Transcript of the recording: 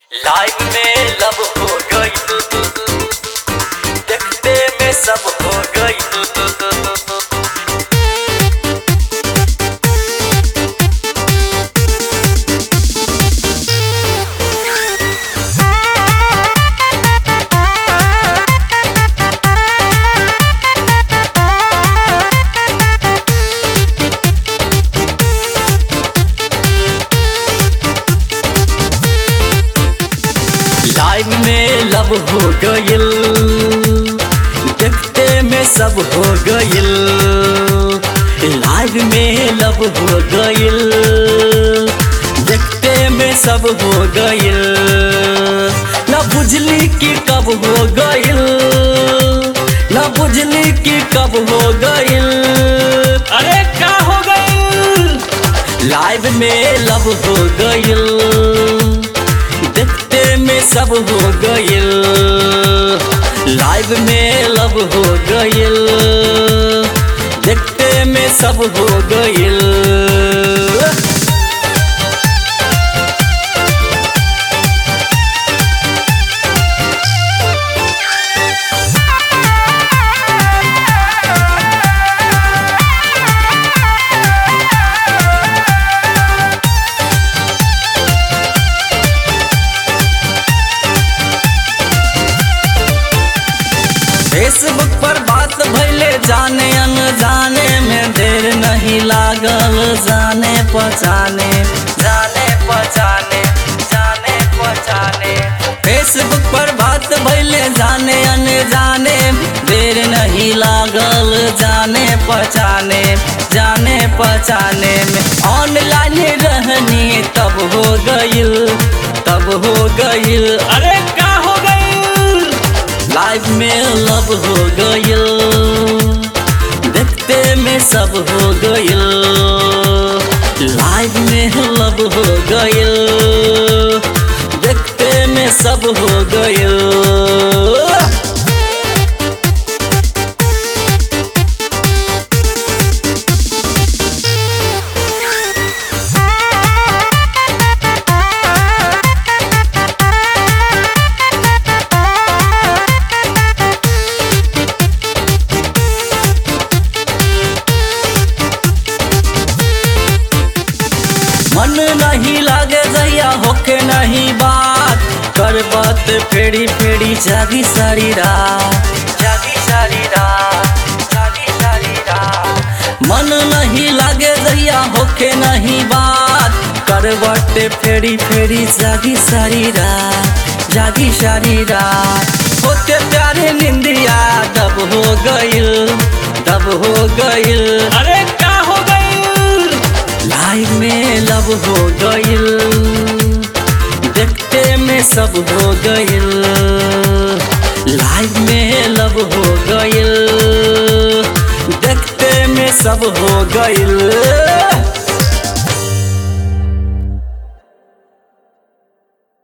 life में लब हो गई देखते में सब हो गई लाइफ में लब हो गइल देखते में सब हो गइल लाइफ में लब हो गइल देखते में सब हो गइल न बुझली कि कब हो गइल न बुझली कि कब हो गइल अरे का हो गई लाइव में लब हो गइल देखते में सब हो गइल लाइव में लब हो गइल देखते में सब हो गइल फेसबुक पर बात भैले जाने अनजाने में देर नहीं लागल जाने पहचाने जाने पहचाने जाने पहचाने फेसबुक पर बात भैले जाने अनजाने देर नहीं लागल जाने पहचाने जाने पहचाने में ऑनलाइन रहनी तब हो गइल तब हो गइल अरे का हो गई लाइफ में लब हो गइल देखते में सब हो गइल लाइफ में लब हो गइल देखते में सब हो गइल मन नहीं लागे जैया होके नहीं बात कर बात फेरी फेरी जागी सारी रात जागी सारी रात जागी सारी रात मन नहीं लागे जैया होके नहीं बात कर बात फेरी फेरी जागी सारी रात जागी सारी रात होते प्यारे निंदिया दब हो गइल दब हो गइल अरे का हो गई लाइफ में लब हो गइल देखते में सब हो गइल लाइफ में लब हो गइल देखते में सब हो गइल